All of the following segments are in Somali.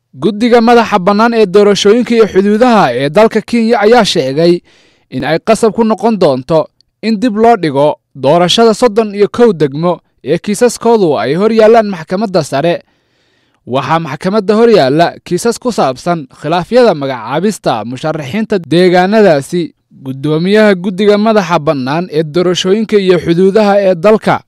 guddiga madaxa bannaan ee doorashooyinka iyo xuduudaha ee dalka kenya ayaa sheegay in ay qasab ku noqon doonto in dib loo dhigo doorashada soddon iyo kow degmo ee kiisaskoodu ay hor yaallaan maxkamadda sare waxaa maxkamadda hor yaalla kiisas ku saabsan khilaafyada magacaabista musharaxiinta deegaanadaasi guddoomiyaha guddiga madaxa bannaan ee doorashooyinka iyo xuduudaha ee dalka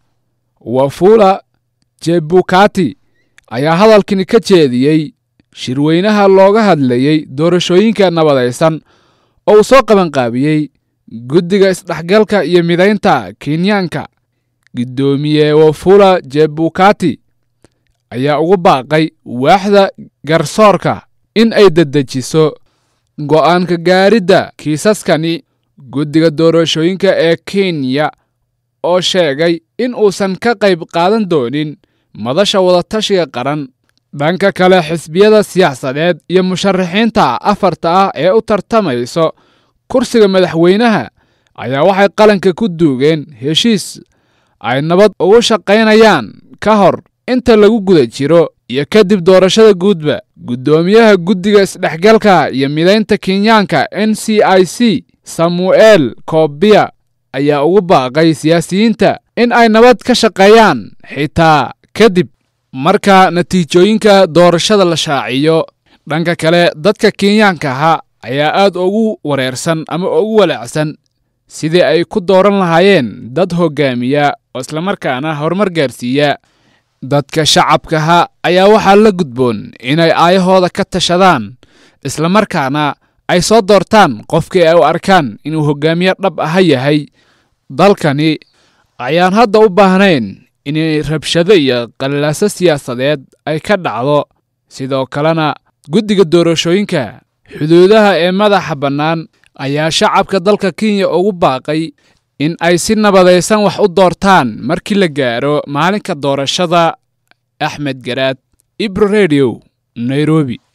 wafula jebukati ayaa hadalkani ka jeediyey shirweynaha looga hadlayey doorashooyinka nabadaysan oo uu soo qabanqaabiyey guddiga isdhexgalka iyo midaynta kenyaanka guddoomiye wafula jebukati ayaa ugu baaqay waaxda garsoorka in ay dedejiso go'aanka gaaridda kiisaskani guddiga doorashooyinka ee kenya oo sheegay in uusan ka qayb qaadan doonin madasha wadatashiga qaran dhanka kale xisbiyada siyaasadeed iyo musharaxiinta afarta ah ee u tartamayso kursiga madaxweynaha ayaa waxay qalanka ku duugeen heshiis ay nabad ugu shaqaynayaan ka hor inta lagu guda jiro iyo kadib doorashada guudba guddoomiyaha guddiga isdhexgalka iyo midaynta kenyaanka n c i c samuel kobiya ayaa ugu baaqay siyaasiyiinta in ay nabad ka shaqeeyaan xitaa kadib marka natiijooyinka doorashada la shaaciyo dhanka kale dadka kenyaankaha ayaa aad ugu wareersan ama ugu walaacsan sidii ay ku dooran lahaayeen dad hoggaamiya oo islamarkaana horumar gaarsiiya dadka shacabkaha ayaa waxaa la gudboon inay aayahooda ka tashadaan islamarkaana ay soo doortaan qofkii ay u arkaan inuu hoggaamiye dhab aha yahay dalkani ayaan hadda u baahnayn inay rabshado iyo qalilaaso siyaasadeed ay ka dhacdo sidoo kalena guddiga doorashooyinka xuduudaha ee madaxa bannaan ayaa shacabka dalka kenya ugu baaqay in ay si nabadaysan wax u doortaan markii la gaaro maalinka doorashada axmed garaad ibro redio nairobi